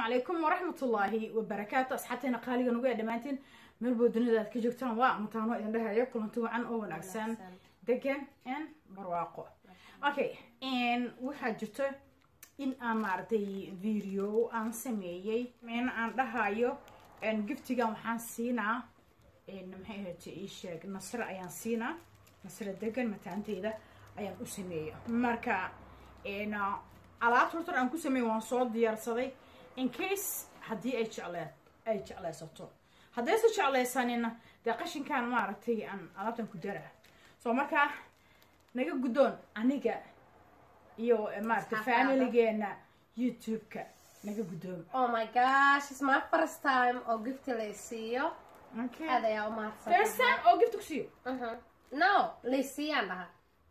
calaykum waraxmatullaahi wabarakaatu asxaabteena qaaliga nugu ee dhammaantiin meelboo dunida aad ka joogtaan waa mataano idin dhahayo kulanti wacan oo wanaagsan degan n barwaaqo okay waxaa jirto in aan maaragtay video aan sameeyey in aan dhahayo giftigan waxaan siinaa maxay ahayte ii sheeg nasre ayaan siinaa nasre degan mataanteyda ayaan u sameeya marka alaabta hortar aan ku sameeyey waan soo diyaarsaday in case haddii ay jeclee ay jeclaysato haddaysa jeclaysanina dee qashinkan maaragtay aan alaabtan ku dara soo markaa naga guddoon aniga iyo maaragtay familigeena youtube-ka naga guddoon Oh my gosh, it's my first time oo gifti la isiiyo. okay Aad ayaa u mahadsan. first time oo gift ku siiyo Mhm. No, la isiiyaan dhaha.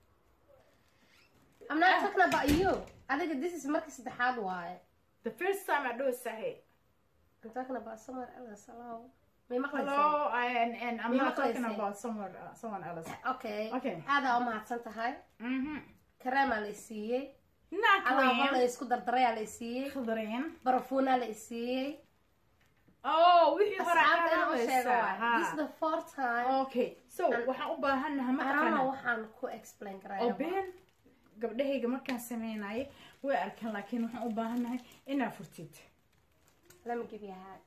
I'm not talking about you. Adiga this is markii saddexaad waaye. the first time I do sahay I'm talking about somewhere else. Hello. May maqlaysaa? hello and, and I'm May not talking maqlaysay? about someone uh, someone else Okay. Okay. Aad ayaa u mahadsan tahay. mhm Kareemaa la isiiyey. not Alaabo la cream isku dardarayaa la isiiyey. khadreen Barafuunaa la isiiyey. oh wixii hore Asxaabta inaan u sheego aabaysaa waaye. This is the fourth time. okay so waxaan u baahanaha I don't know mataqaana waxaan ku explain oo karayaa. been gabdhahayga markaan sameynayay way arkaan laakiin waxaan u baahanahay inaa furtid Let me give you a hug.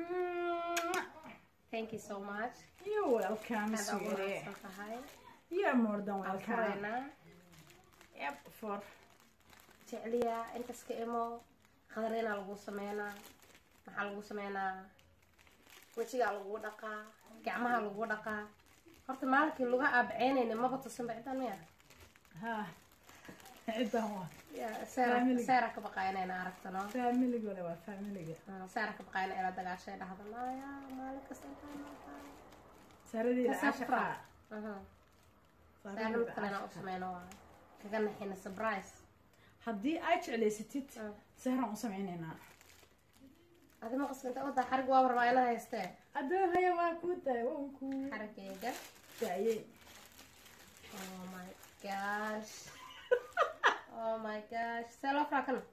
Thank you so much. you're welcome Aad ugu sweetie mahadsan tahay. you're more than welcome Furaynaa. yep for jecliya intas ka imo qadarina lagu sameynaa maxaa lagu sameynaa wejigaa lagu dhaqaa gacmaha lagu dhaqaa horta maalinkii luga aabaceynayna maba tusinba ciddan miya ha cidan waa Ya, seera Family. seera ka baqaa inayna aragtano familiga wale waa familiga Ah, seera ka baqaa ina ila dagaashay dhahda maya maalin kasta intaan noqon saradeeda Kasafra. ashaqaa seera mid kalena u sameyno waa kaga naxina surprise haddii aad jeclaysatid Mm. sahraan u sameynaynaa adi ma qasbinta wadaa xarig waaba rabaa ina haystee adoo haya waa kuu daay waan kuu xarigayga daayey Oh my gosh. oh my gosh. See loo furaa kana?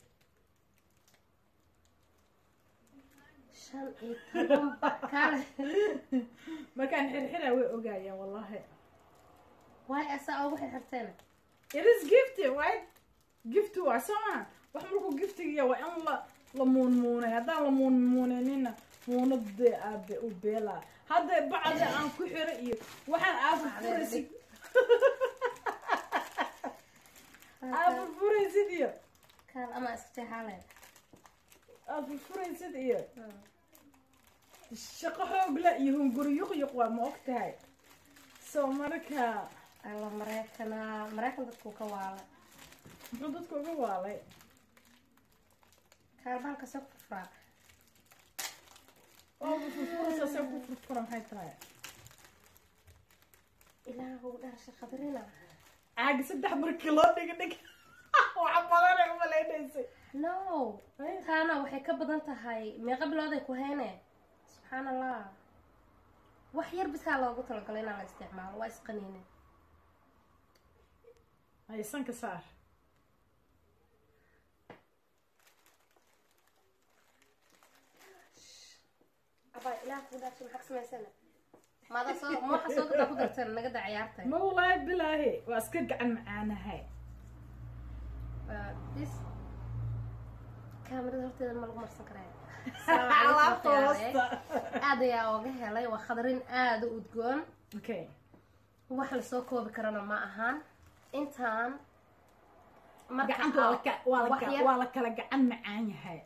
Shan iyo toban bakale. markaan xirxiraa way ogaayaan wallahi Waay asaa ugu xirxirteen? it is gifty right gifty waa soo maha wax markuu giftigiya waa in la la muunmuunay haddaan la muunmuunanina muunadee aabe u beelaa hadda bacda aan ku xiro iyo waxaan aafa furaysid aafa furaysid iyo Kaal ama iska jeexaale. aafa furaysid iyo shaqo xoogla iyo hunguriyuqyuq waa ma og tahay soo marka Alla Mareekana. Mareykan dadku ka waala. muxuu dadka uga waalay Kaal bahalka soo furfuraa. oo furfuraysa see ku furfura maxay tahay Ilaahu dharsha qadarina. caagi saddex markii loo dhiga dhig waxa badanay umalaynaysa No. Taana waxay ka badan tahay meeqa bilooday ku hayne. Subxaan Allah. Wax yar bisaa loogu talagalay inaan la isticmaalo. Waa isqaniine. haysanka saar Abaa ilaah ku dhaafshay maxaa ka samaysana? Maada soo ma waxa soo gadaa ku darteen naga daa ciyaartay. ma walaahi bilaahi waa iska gacan macaanahay Uh, this kaamirada horteeda ma lagu marsan karaa. alaabta hoosta Aad ayaa ooga helay waa khadarin aad u udgoon. okay Wax la soo koobi karana ma ahaan. Intaan marka gacanta waa la ka- waa la wax ka- yar- waa la kala gacan macaan yahay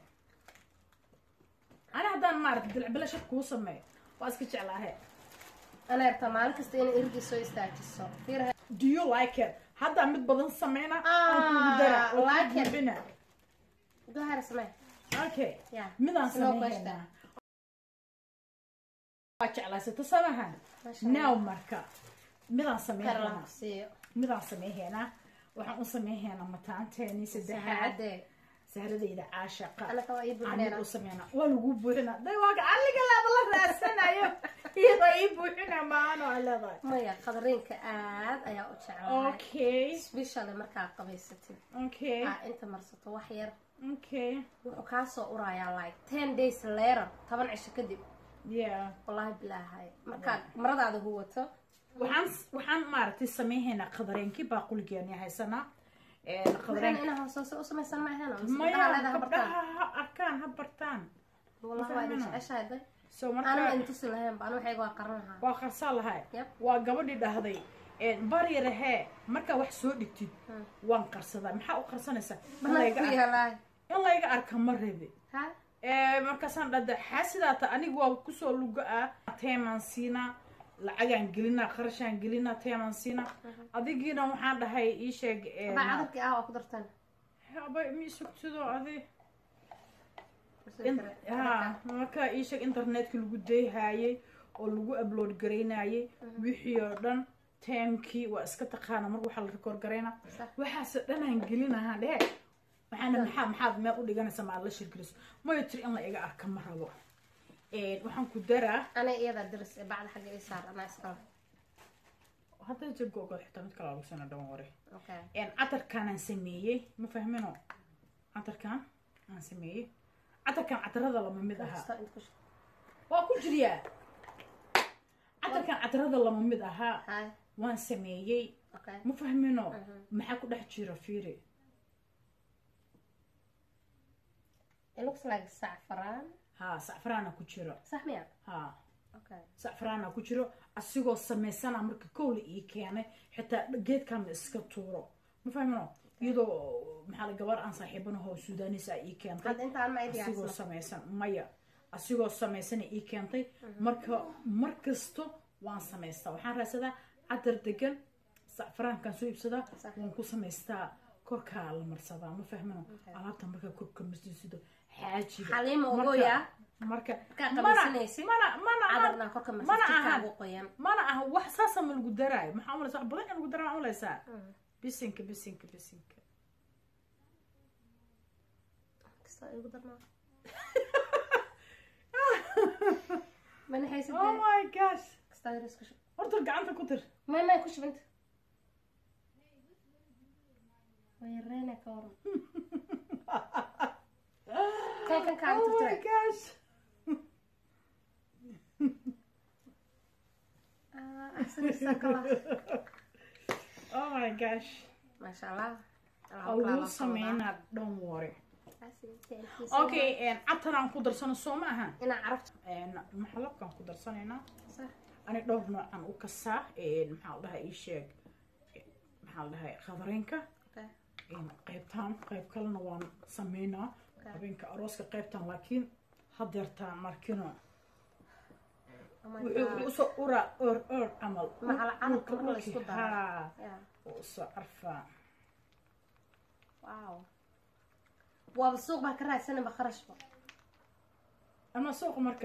ani haddaan maarata dilcbila shak kuu sameeyo waa iska jeclaahe ana yarta maalin kasta inay irdi soo istaajiso. Fiir do you like it haddaa mid badan sameyna Ah, aan kugu dara oo like ku it. buuxina go ahead samee. okay Yeah. midaan No sameynaa question. waa jeclaysato samahan Masha now marka midaan Kar sameynaa la siiyo. midaan sameynaa waxaan u sameynaa mataanteeni saddexaad Saacadee. sahradayda caashaqa anaka waa ii anid buuxinayna u sameyna waa lagu buuxina day waaga aliga laaba la raadsanayo iyadoo ii buuxina maano aa leedahay maya qadareenka aad ayaa u jeclahay okay especially markaa qabaysatid okay aa inta marsato wax yar okay wuxuu kaa soo urayaa like ten days later toban cisho kadib yeah wallaahi bilaahay markaad maradaada huwato waxaan waxaan maaragtay samayhaynaa qadareenkii baaquligeeni haysanaa waxaana qadareen inaa hoosoose u samaysan ma ahayn maya leedahay bartaan gabdhaha ha arkaan ha bartaan wallahi waa idin jeceshahay day so anama marka intusi lahayn ba anu waxayga waa qaran lahaa waa qarsaa lahay Yep. waa gabadhii dhahday baryarahee markaa wax soo dhigtid Hmm. waan qarsadaa maxaa u qarsanaysaa in banaan layga ku ar- yaalaay in layga arka ma rabi ha Eh, markaasaan dhada xaasidaata aniga waa kusoo luga ah teemaan siinaa lacagaan gelinaa qarashaan gelinaa teemaan siinaa adigiina waxaan dhahay ii sheeg eh, baa cadarkii ah waa ku dartaan haba mi sugtido adi In- ha marka ii sheeg internetka lagu dayhaayay oo lagu upload garaynayay wixii oo dhan teemkii waa iska taqaana marka waxaa la record garayna Sax. waxaase dhanaan gelinahaa dhehe waxaana maxaa maxaad meel u dhiganaysa maad la shirgeliso mayo tiri in la iga arka ma rabo Eh, waxaan ku daraa ana iyada diris ee bacda xagga ii saar anaa iskala hadda jir googol xitaa mid kale lagu sana dhan ware okay catarkaanaan sameeyey ma fahmino catarkaan aan sameeyey catarkaan catarada lama mid ahaa Kasta inta ku shub. waa ku jiriyaa catarkan catarada lama mid ahaa Hi. waan sameeyey Okay. ma fahmino Mhm. maxaa ku dhex jira fiiri It looks like saffron. ha sacfaraana ku jiro Sax miya? ha Okay. sacfaraana ku jiro asigoo samaysana marka kowla ii keenay xitaa geedkan la iska tuuro ma fahmino iyadoo maxaa la gabar aan saaxiibanaho suudaanisa ii keentay Hadda intaan ma asigoo idiyaarsana. samaysan maya asigoo samaysana ii keentay marka mar kasto waan samaystaa waxaan raadsadaa cadar degan sacfaraankaan soo iibsadaa Sax. waan ku samaystaa korkaa la marsadaa ma fahmino alaabta markaa korka masjisido xaajiga Xaliima Marka- ogoya. marka Markaa mana qabaysanaysid. mana mana Cadarna korka mana masjidka ahan kaagu qoyan. mana aha wax saasa ma lagu daraayo maxaa umalaysa wax badan in lagu daraa umalaysaa bisinka bisinka bisinka Kasta igu darnaa. Mana haysid oh dee. my gosh Kasta yar isku shub. horta gacanta ku tir May may ku shub inta. Way reena ka waran. Kan kan kaaga oh my tirtiray. gosh Ah, ahsanaysaa kala. oh my gosh Masha Allah. oo lagu sameynaa dhan ware okay cabtanaan ku darsano soo ma aha inaa carabta maxalabkaan ku darsanaynaa sax ani dhowr noocan u kasaa maxaa la dhahaa ii sheeg maxaa la dhahay khadareenka okay qaybtaan qayb kalena waan sameynaa Okay. habeenka arooska qaybtaan laakiin hadeertaan markino oh my wuxuu god usoo uraa or or camal Macala carabka Dhulka- marka la isku dhulkii, daro. haa yeah wuu usoo carfaa wow waaba suuq baa ka raadsanaba kharashba ama suuqa marka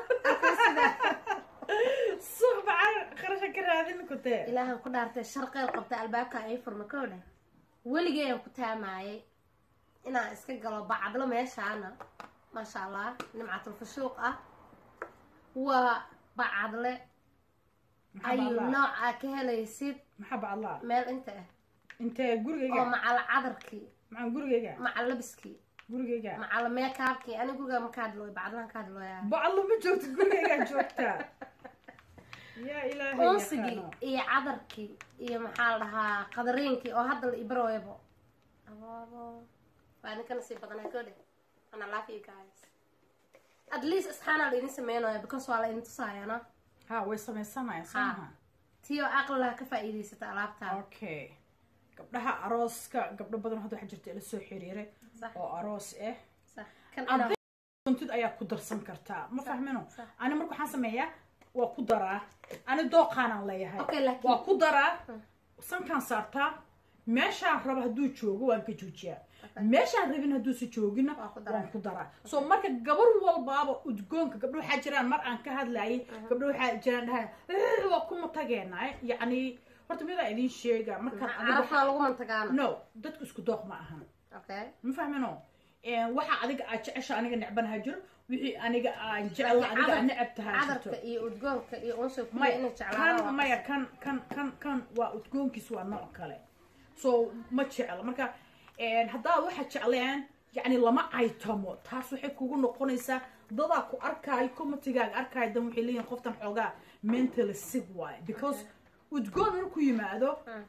suuq bacaan qarasha ka raadin ku tee ilaahan ku dhaartay sharqeel qabta albaabka ay furma kow dheh weligayaan ku taamaayay inaan iska galo bacadlo meeshaana maasha allah nimcatul fashuuq ah waa bacadle maxaa ayuu baclaa nooc aa ka helaysid maxaa baclaa meel inta ah intee oo gurigayga macala cadarkii maxaa gurigayga macala labiskii gurigayga macala meekaabkii ani guriga ma ka hadlooy bacdlahan ka hadlooyaa baclo ma joogto gurigaygaa joogtaa yaa ilaahay unsigii yaqaano iyo cadarkii iyo maxaa la dhahaa qadariinkii oo hadda la ibarooyabo abaabo waa ninkana sii badanaa koo dheh ana love you guys at least isxaanaa la idin sameynaya because waa la idin tusaayana ha way samaysanayaan soo Ha. maha tiyo aqlilaha ka faa'iidaysata alaabtaa okay gabdhaha arooska gabdho badan hadda waxaa jirta ila soo xiriiray sax oo aroos ah sax kan Hadday inaa doontid ayaa ku darsan kartaa ma fahmino sax. ani marka waxaan sameeyaa waa ku daraa ani dooqaanaan leeyahay okay laakiin waa ku daraa Hmm. sankaan saartaa meeshaan rabo hadduu joogo waan ka joojiyaa meeshaan rabin hadduusa joogina Waa ku daraa. waan ku daraa so marka gabar walbaaba udgoonka gabdho waxaa jiraan mar aan ka hadlayay gabdho waxaa jiraan dhahay "Eh, waa kuma tageena yacni horta midaa idin sheega markaan adiga carafna lagu mantagaana no dadku isku dooq ma ahan okay ma fahmino waxa adiga aad jecesha aniga necbanaha jiro wixii aniga aan jecla adiga aad necab tahay jirto cadarka iyo udgoonka iyo unsa kuwa maya inay kan jeclaadaan maya kan kan kan kan waa udgoonkiis waa nooc kale so ma jecla marka haddaad waxa jecleen yani lama caytamo taas waxay kugu noqonaysaa dadaa ku arkaayo commitigaaga arkaayo dan waxay leeyihin qoftan xoogaa mentally sick waaye because udgoon markuu yimaado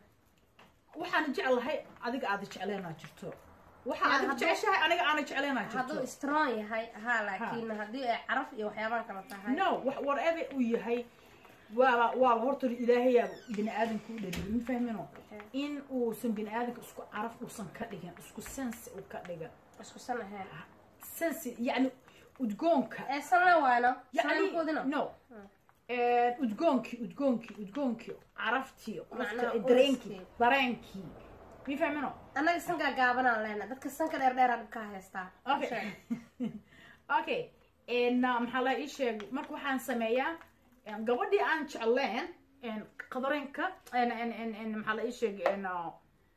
waxaan jeclahay adiga aada jecleenaa jirto waxa Yeah, adiga hadduu- jeceshahay aniga aana jecleenaa jirto hadduu strong yahay ha laakiin haddii ay caraf iyo waxyaabaan kala tahay no wax whatever uu yahay waa waa horta ilaahayaa bini aadamka u dhaliyay ma fahmino in uusan bini aadamka isku caraf uusan ka dhigin isku sense uu ka dhigan isku san ahayn sense yani udgoonka ee sanle waayno yani sankoodina no udgoonkii udgoonkii udgoonkii caraftii Macnaha qofka dareenkii uriskii. dareenkii ma fahmino annaga sankaa gaabanaan lehna dadka sanka dheer dheera dhibkaa haystaa okay okay n maxaa la ii sheeg marka waxaan sameeyaa en, gabadhii aan jecleen en, qadareenka en, en, en, en, maxaa la ii sheeg en, uh,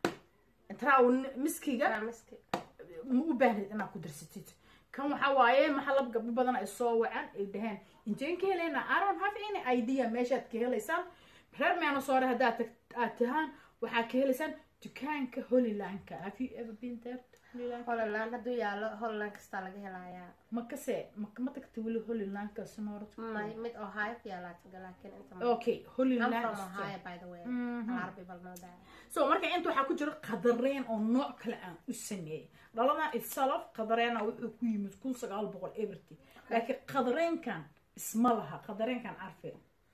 traw miskiga Raamiski. ma u baahnid inaad ku darsatid kan waxaa waaye maxalab gabdho badan ay soo wacan ay dhaheen inteen ka heleyna i don't have any idea meeshaad ka helaysaan reer meena soore haddaad tag- aad tahaan waxaad ka helaysaan dukaanka holylandka have you ever been there Holyland? holland hadduu yaalo holland kastaa laga helayaa ma kase ma ma tagta weli holylandka sonoorad Ma- mid ohio ku yaalaa taga laakiin inta ma okay I'm holyland from store. ohio by the way Mhm. a lot of people know that so marka inta waxaa ku jira qadareen oo nooc kale aan u sameeyey dhaladan itself qadareena wuxuu ku yimid kun sagaal boqol everty laakiin qadareenkan isma laha qadareenkan carfe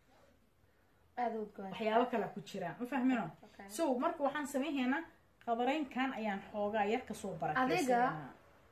aada u udgoon waxyaabo kale ku jiraan ma fahmino Okay. so marka waxaan samayhaynaa qadareenkan ayaan xoogaa yar kasoo Adiga? barakeysanaa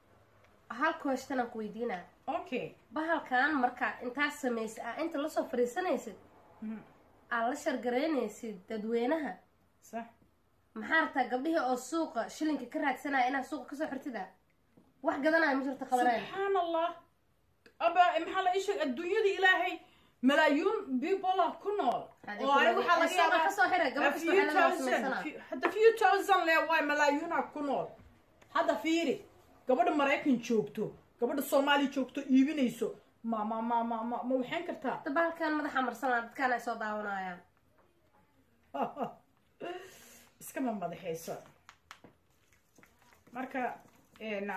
hal question aan ku weydiinaa okay bahalkan marka intaad samaysid aa inta lasoo fariisanaysid Mhm. aad la shargaraynaysid dadweynaha sax maxaa rabtaa gabdhihii oo suuqa shilinka ka raadsanaya inaad suuqa kasoo xirtida wax gadanaya ma jirto qadareen subxaan allah aba maxaa la ii sheeg adduunyada ilaahay malaayuun people ku nool oo aniga waxaa laga suuqa yaabaa kasoo xira A gabadh few kastoo xelada thousand, samaysana few- hadda few thousand le waay malaayuuna ku nool hadda fiiri gabadha maraykan joogto gabadha soomaaliya joogto iibinayso ma ma ma ma ma ma waxayn kartaa hadda bahalkan madaxa marsanaa dadkaan ay soo daawanayaan iskama madaxayso marka na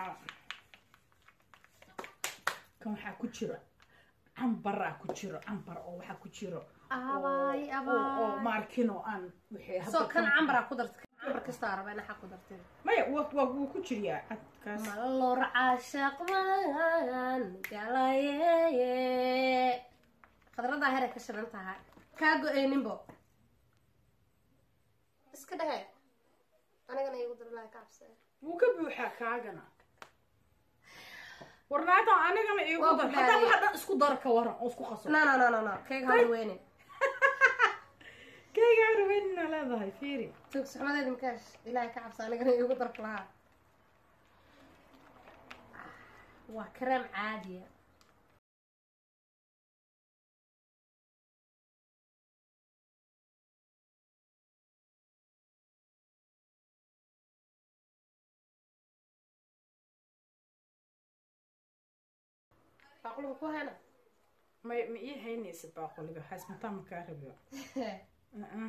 kan waxaa ku jiro cambaraa ku jiro cambar oo waxaa ku jiro Abaay, oo- oo- oo abaay. maarkino aan wixii hadda soo kan kan- cambaraa ku darta cambar kastaa raba ina xaq ku dartid maya waa waa wuu ku jiriyaa cadkaas malor caashaqman galaye khadradaa heray ka shidan tahay kaa go-eyninbo iska dhehe anigana igu darlaa ka cabsee wuu ka buuxaa kaagana warnaata anigana iigu Waa dar ku hadaa dhaadiyey. waxa dhan isku dara ka waran oo isku qaso no no no no no kayga hada weynin kayga raweynina leedahay fiiri tuugsaxmadeedi makaash ilaahay ka cabsa anigana igu darka lahaa waa kareem caadiya baqulka ku hena may ma ii haynaysa baaqoliga haysmataa makaa rabiyo Uh-uh.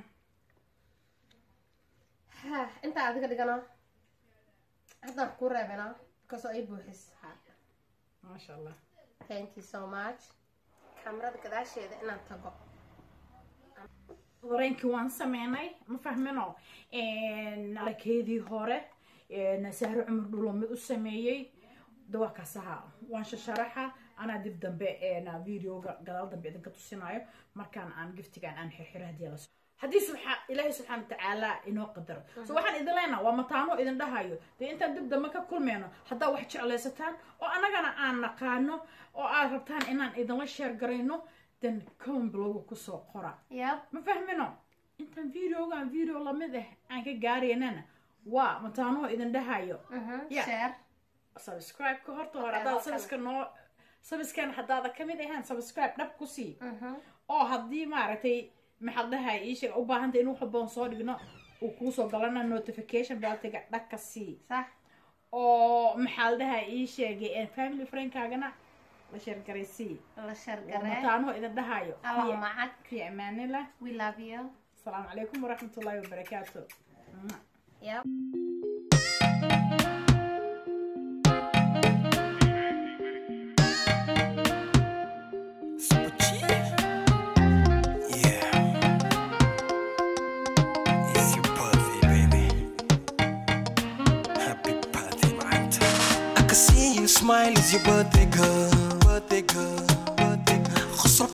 Ha, intaa adiga dhigana haddaan ku reebana kasoo ay buuxis maasha allah thank you so much kamarada gadaasheeda inaan tago dareenkii waan sameynay ma fahmino arakeedii hore sahro cumar dhulo mid u sameeyey dawakasaha waan shasharaxa anaa dib dambe videoga gadaal dambe idinka tusinayo markaan aan giftigan aan xirxiro hadii la haddii subxa ilaahay subxaana watacaala inoo qadaro so waxaan idin leenaha waa mataano idin dhahayo dee intaan dib dambe ka kulmeyno haddaa wax jeclaysataan oo annagana aan naqaano oo aad rabtaan inaan idinla sheer garayno dan cown bloga kusoo qora yep ma fahmino intaan videogan video lamid ah aan ka gaaraynana waa mataanoo idin dhahayo Yeah. share subscribe ka horta hore Okay, haddaad halkan. sabiska noo sabiskan haddaada kamid ahaan subscribe dhab ku sii oo haddii maaragtay maxaad dhahay iisheeg u baahantay in wax walboon soo dhigno uu kuusoo galana notification beltiga dhag ka sii sax oo maxaa la dhahaa ii sheegay family friendkaagana la sheergaraysii la shargaree mataanoo idin dhahayo allah macag fi amaanillah we love you asalaamu calaykum waraxmatullaahi wabarakaatu yep Super G. Yeah. It's your birthday, baby. Happy birthday, man. I can see you smile. It's your birthday, girl. Birthday, girl.